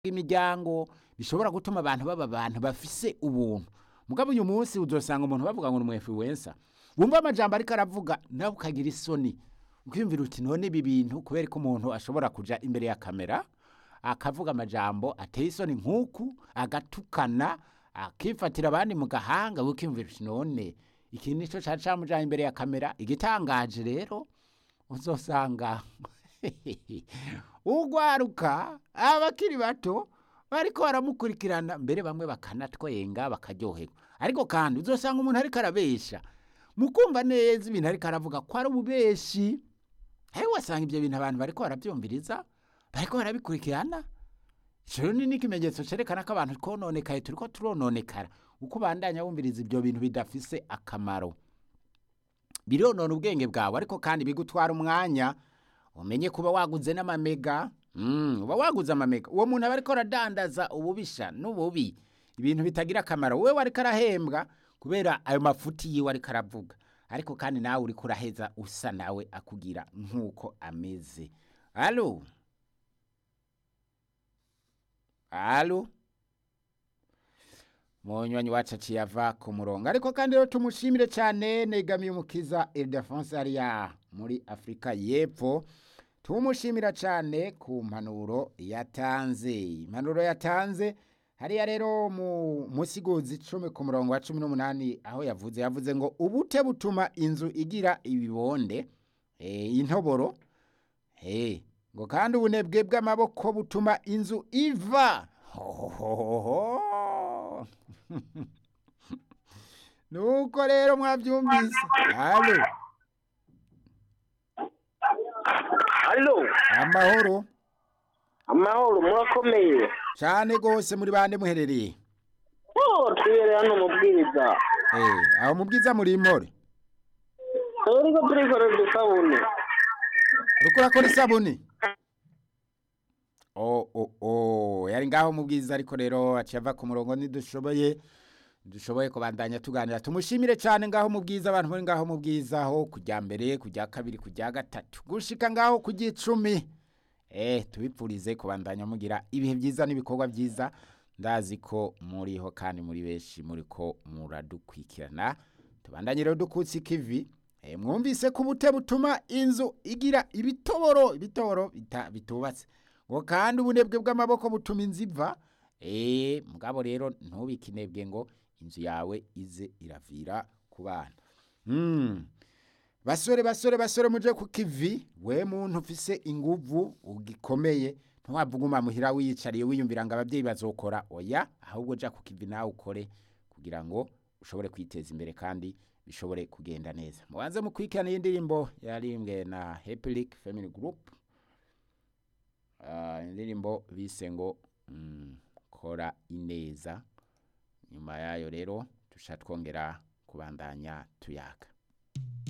imiryango bishobora gutuma abantu baba abantu bafise ubuntu mugabo uyu munsi uzosanga umuntu bavuga ngo ni umwefuwensa wumva amajambo ariko aravuga nawe ukagira isoni ukiyumvira uti none ibi bintu kubera ko umuntu ashobora kuja imbere ya kamera akavuga amajambo ateye isoni nk'uku agatukana akifatira abandi mu gahanga ukiyumvira uti none iki nico cari camujanye imbere ya kamera igitangaje rero uzosanga ugwaruka abakiri bato bariko baramukurikirana mbere bamwe bakanatwenga bakaryoherwa ariko kandi uzosanga umuntu ariko arabesha mukumva neza ibintu ariko aravuga ko ari ububeshi ariko wasanga ibyo bintu abantu bariko baravyumviriza bariko barabikurikirana ico ni n'ikimenyetso cerekana ko abantu twononekaye turiko turononekara uko ubandanya wumviriza ibyo bintu bidafise akamaro bironona ubwenge bwawe ariko kandi bigutwara umwanya umenye kuba waguze n'amamega mm, uba waguze amamega uwo muntu aba ariko aradandaza ububisha n'ububi ibintu bitagira akamaro wewe ariko arahembwa kubera ayo mafuti yiwe ariko aravuga ariko kandi nawe uriko uraheza usa nawe akugira nk'uko ameze alo alo munywanyi wacu aciye ava ku murongo ariko kandi rero tumushimire cyane negamiye umukiza Ildefonse hariya muri afurika y'epfo tumushimira cyane ku mpanuro yatanze impanuro yatanze hariya rero mu musiguzi icumi ku murongo wa cumi n'umunani aho yavuze yavuze ngo ubute butuma inzu igira ibibonde eh, intoboro eh, ngo kandi ubunebwe bw'amaboko butuma inzu iva Hohohoho. nuko rero mwabyumvise halo Halo, amahoro amahoro murakomeye. cyane rwose muri bande muherereye Oh, twibere hano mubwiriza. eh, aho mubwiza muri impore Turiko turikorera udusabune. uriko urakora isabuni oh, oh, oh. yari ngaho mubwiza ariko rero aciye ava ku murongo ntidushoboye dushoboye kubandanya tuganira tumushimire cyane ngaho mubwiza abantu muri ngaho mubwiza aho kujya mbere kujya kabiri kujya gatatu gushika ngaho kujya icumi eh tubipfurize kubandanya mugira ibihe byiza n'ibikorwa byiza ndazi ko muriho kandi muri benshi muri ko muradukwikirana tubandanye rero dukutse ikivi eh, mwumvise ko ubute butuma inzu igira ibitoboro ibitoboro bita- bitubatse ngo kandi ubunebwe bw'amaboko butuma inzu iva eh mugabo rero ntubikinebwe ngo inzu yawe ize iravira ku bana mm. basore basore basore muje ku kivi we muntu ufise inguvu ugikomeye ntiwavuguma muhira wiyicariye wiyumvira ngo ababyeyi bazokora oya ahubwo ja ku kivi nawe ukore kugira ngo ushobore kwiteza imbere kandi bishobore kugenda neza mubanze mukurikirana iyi ndirimbo yarimbwe na Happy Family Group Ah, indirimbo bise ngo mm, kora ineza nyuma yayo rero tusha twongera kubandanya tuyaga